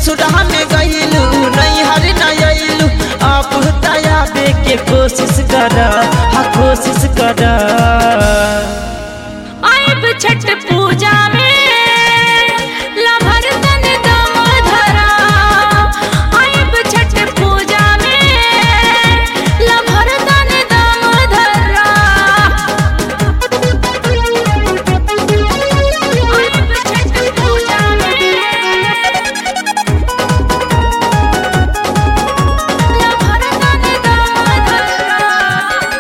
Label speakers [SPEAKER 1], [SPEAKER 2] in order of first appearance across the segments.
[SPEAKER 1] ससुरा में गईलू नहीं हर नयलू अब तयाबे के कोशिश कर हाँ कोशिश कर
[SPEAKER 2] आइब छठ पूजा में लभर तन दम धरा आइब छठ पूजा में लभर तन दम धरा आइब छठ पूजा में लभर तन दम धरा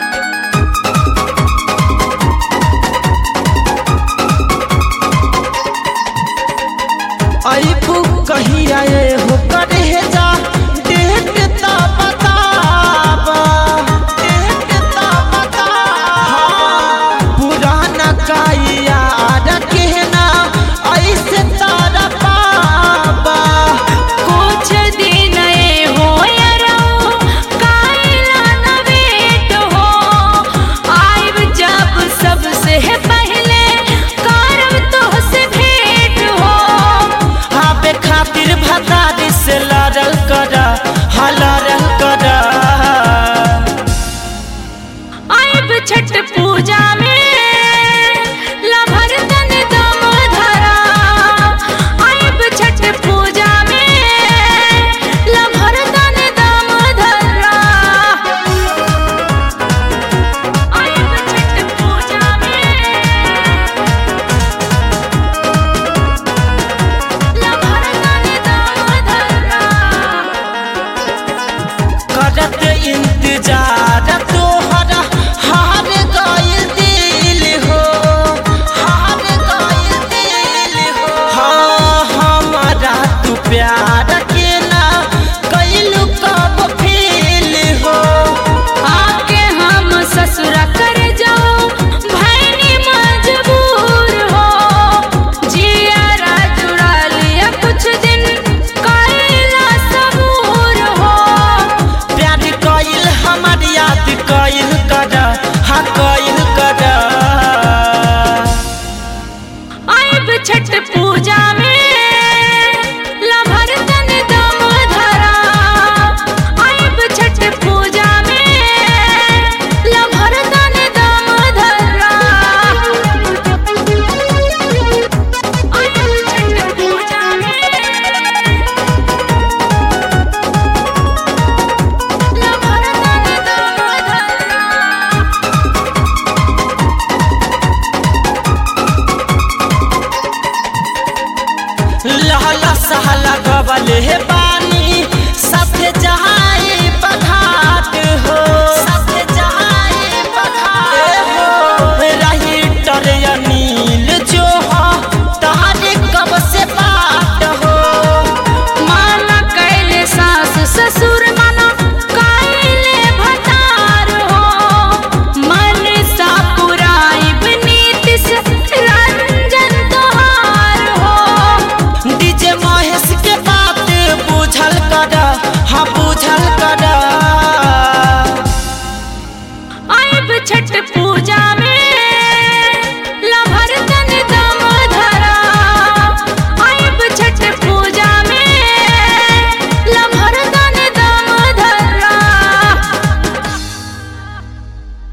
[SPEAKER 1] अबू कहीं आए हो करे जा डेट ता बताबा डेट ता बताबा पुराना काया रखना ऐसे तारा पाबा
[SPEAKER 2] कुछ दिन ए हो यारो काइला न वेट हो आइब जब सबसे पहले करब तोहसे भेंट हो
[SPEAKER 1] हाबे खातिर भतारी से लड़ल कर हाँ लड़ल कर
[SPEAKER 2] आइब छठ पूजा में लभर तन दम धरा आइब छठ पूजा में लभर तन दम धरा आइब छठ पूजा में लभर तन दम धरा
[SPEAKER 1] करत इंतजार